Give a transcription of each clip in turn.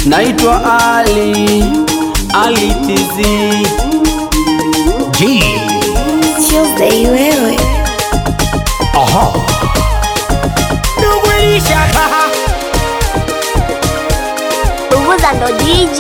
Naitwa Ali Ali TZ G. Tuesday wewe Aha. Uvuza ndo DJ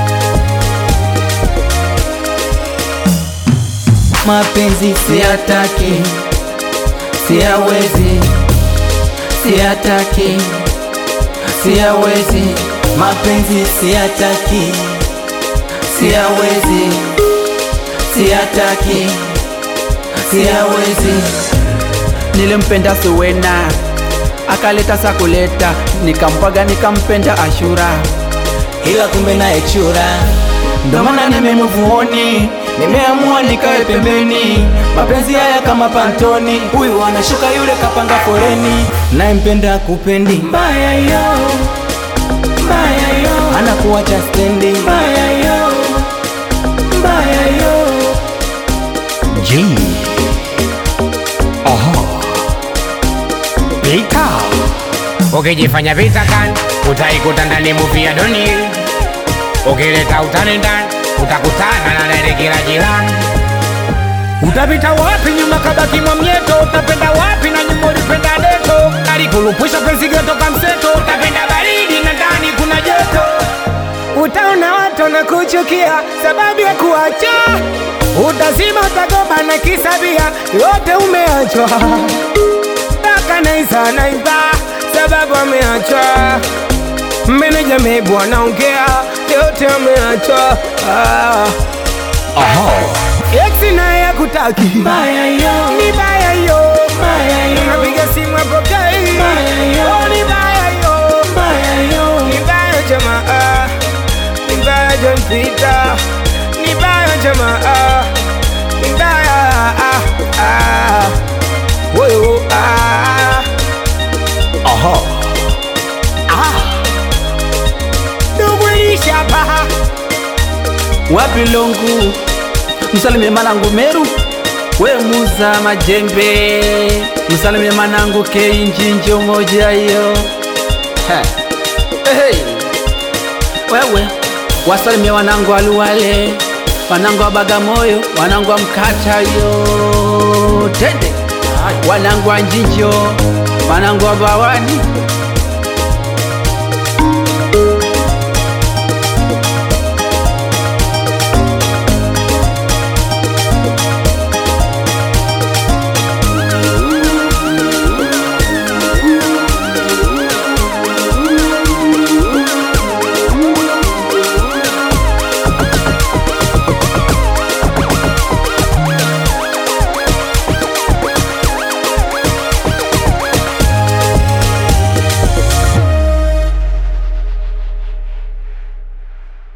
Mapenzi siyataki, siyawezi, siyataki, siyawezi. Mapenzi siyataki, siyawezi, siyataki, siyawezi. Nilimpenda Suwena akaleta sakuleta, nikampaga nikampenda Ashura, ila kumbe naye chura ndo maana nimemuvuoni, nimeamua nikae pembeni. Mapenzi haya kama pantoni, huyu anashuka yule kapanga foreni, nayempenda kupendi mbaya yo, mbaya yo, anakuacha stendi mbaya yo, mbaya yo. G. Aha. Pika. Ukijifanya vita kan utaikuta ndani muvi ya doni. Ukileta utani ndani utakutana na nene kila jirani. Utapita wapi nyuma kabaki mwamyeto? Utapenda wapi na nyuma ulipenda deto? Alikulupwisha penzi geto kamseto, utapenda baridi na ndani kuna joto. Utaona watu na kuchukia sababu ya kuacha, utazima utagoba na kisabia, yote umeachwa mpaka naisa naiba sababu ameachwa. Meneja mebu anaongea yote ameachwa. Ah. Aha. Ex naye hakutaki mbaya yo, ni mbaya yo, mbaya yo. Napiga simu apokei mbaya yo, oh, ni mbaya yo, mbaya yo. Ni mbaya jamaa, ni mbaya John Peter, ni mbaya jamaa, ni mbaya ah, ah. Woyo, ah. Aha. Dumbulisha paha wapi longu msalimie manangu meru we muza majembe msalimie manangu keinjinjo moja hiyo Ha. hey. wewe wasalimie wanangu aluwale wanangu wa bagamoyo wanangu wa mkata yo tende wanangu wa njinjo wanangu wa bawani